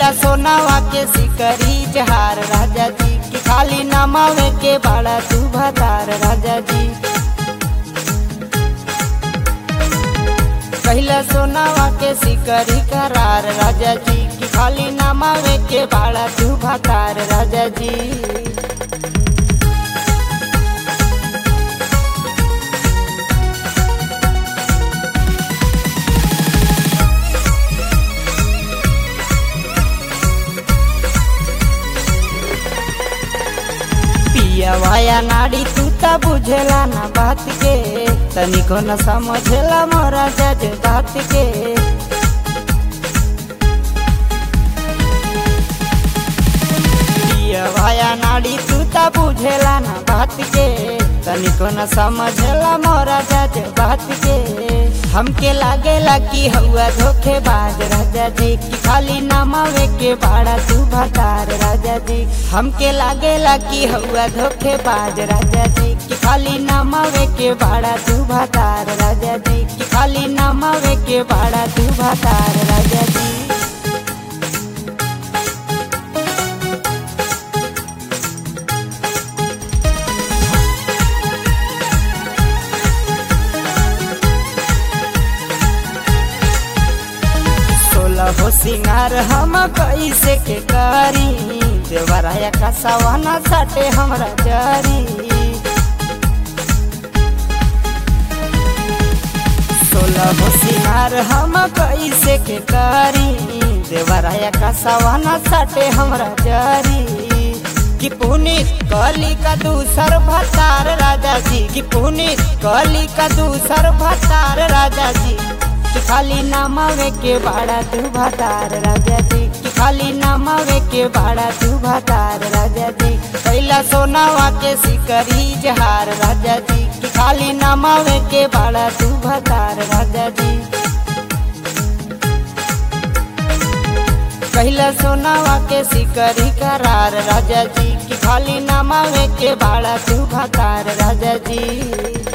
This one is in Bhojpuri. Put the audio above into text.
कैला सोनावा के सिकरी जहार राजा जी की खाली नमावे के बाड़ा तू भतार राजा जी कैला सोनावा के सिकरी करार राजा जी की खाली नमावे के बाड़ा तू भतार राजा जी पिया भाया नाड़ी तू त बुझेला ना बात के तनिको न समझेला मोरा जज बात के पिया भाया नाड़ी तू त बुझेला ना बात के तनिको न समझेला मोरा जज बात के हमके लागेला कि हुआ धोखेबाज राजा जी की खाली नमावे के बाड़ा तू भतार राजा जी हमके लागेला कि हुआ धोखेबाज राजा जी की खाली नमावे के बाड़ा तू भतार राजा जी की खाली नमावे के बाड़ा तू भतार राजा जी सोलह हो सिंगार हम कैसे के करी देवराया का सवाना साटे हमरा जरी सोलह हो सिंगार हम कैसे के करी देवराया का सवाना साटे हमरा जरी कि पुनीत कली का दूसर भतार राजा जी कि पुनीत कली का दूसर भतार राजा जी कि खाली नमावे के बाड़ा तू भतार राजा जी कि खाली नमावे के बाड़ा तू भतार राजा जी कैला सोनावा के सिकरी जहार राजा जी कि खाली नमावे के बाड़ा तू भतार राजा जी कैला सोनावा के सिकरी करार राजा जी कि खाली नमावे के बाड़ा तू भतार राजा जी